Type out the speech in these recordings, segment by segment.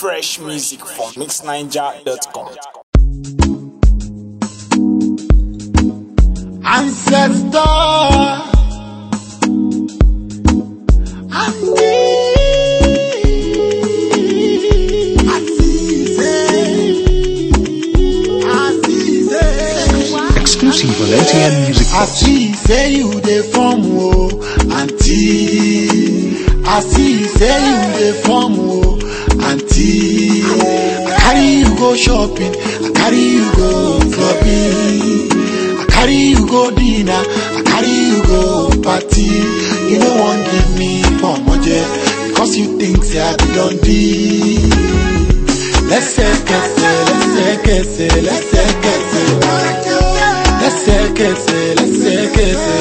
Fresh music from mixniger.com. Ancestor. Exclusive on ATN Music I Box. see say you dey form o, aunty. I see say you dey form o, aunty. I carry you go shopping, I carry you go clubbing, I carry you go dinner, I carry you go party. You no wan give me pomoje because you think say I be don lẹ́sẹ̀kẹsẹ̀ lẹ́sẹ̀kẹsẹ̀ lẹ́sẹ̀kẹsẹ̀ lẹ́sẹ̀kẹsẹ̀ lẹ́sẹ̀kẹsẹ̀ lẹ́sẹ̀kẹsẹ̀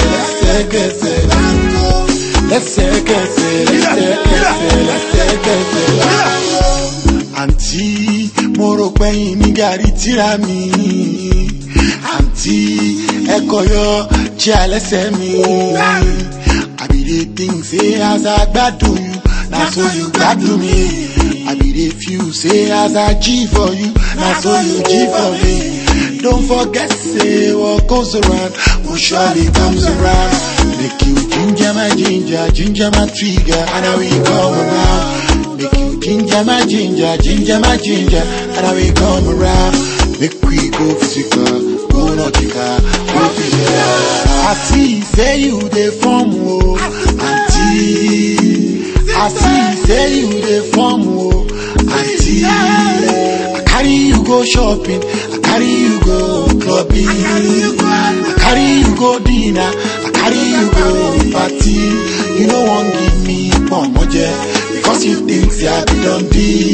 lẹ́sẹ̀kẹsẹ̀ lẹ́sẹ̀kẹsẹ̀ lẹ́sẹ̀kẹsẹ̀. àǹtí mo rò pẹ́yìn ní gàrí tíra mi àǹtí ẹ̀kọ́ yọ jí alẹ́sẹ̀ mi I be dey think say as I gbádùn you na so you gbádùn mi. I be dey feel say as I G for you, na so you G for me. Don't forget say what goes around will surely comes around. Make you ginger my ginger, ginger my trigger, and I will come around. Make you ginger my ginger, ginger my ginger, and I will come around. Make we go physical, go nautical, go physical. I see say you dey form o, aunty. I see say you dey form o, aunty. I carry you go shopping, I carry you go clubbing, I carry you go dinner, I carry you go party. You no wan give me pomoje because you think say I be don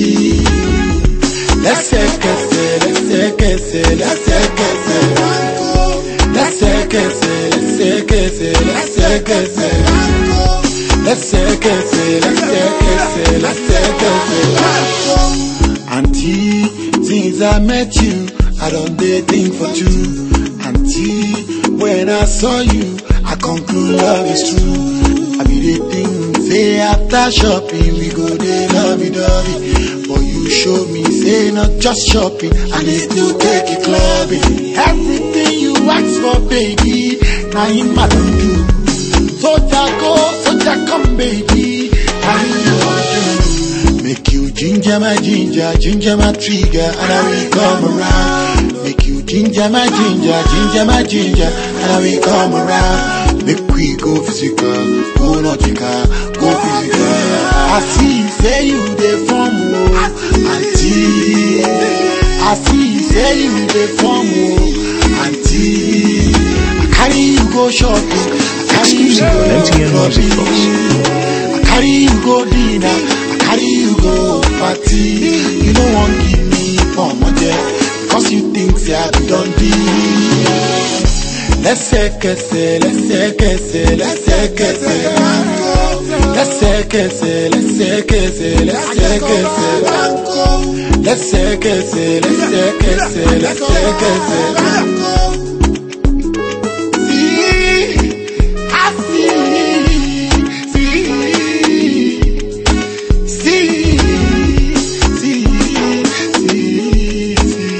lẹ́sẹ̀kẹsẹ̀ lẹ́sẹ̀kẹsẹ̀ lẹ́sẹ̀kẹsẹ̀ lẹ́sẹ̀kẹsẹ̀ lẹ́sẹ̀kẹsẹ̀ lẹ́sẹ̀kẹsẹ̀ lẹ́sẹ̀kẹsẹ̀ lẹ́sẹ̀kẹsẹ̀ lẹ́sẹ̀kẹsẹ̀. Aunty, since I met you, I don't dey think for two. Aunty, when I saw you, I conclude love is true. I be dey think say after shopping we go dey lovey dovey, but you show me say not just shopping, I dey still take you clubbing. Everything you ask for, baby, na him I don do. Soja go, soja come, baby. Now you want to make you ginger my ginger, ginger my trigger, and I will come around. Make you ginger my ginger, ginger my ginger, and I will come around. Make we go physical, go nautical, go physical. I see, say you dey form o, aunty. I see, say you dey form o, aunty. I carry you go shopping, I carry you Exclusive on MTN go Music Box. clubbing. I carry you go dinner, I carry you go party. You no wan give me pomoje because you think say I be don lẹ́sẹ̀kẹsẹ̀ lẹ́sẹ̀kẹsẹ̀ lẹ́sẹ̀kẹsẹ̀ lẹ́sẹ̀kẹsẹ̀ lẹ́sẹ̀kẹsẹ̀ lẹ́sẹ̀kẹsẹ̀ lẹ́sẹ̀kẹsẹ̀ lẹ́sẹ̀kẹsẹ̀ lẹ́sẹ̀kẹsẹ̀. See, I see, see, see, see, see, see.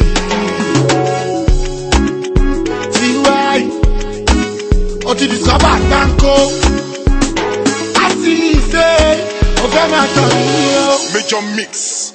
tiwai o ti di sọ́bà gbáǹkó a sì ṣe o fẹ́ máa tọ̀ mí o. Major Mix.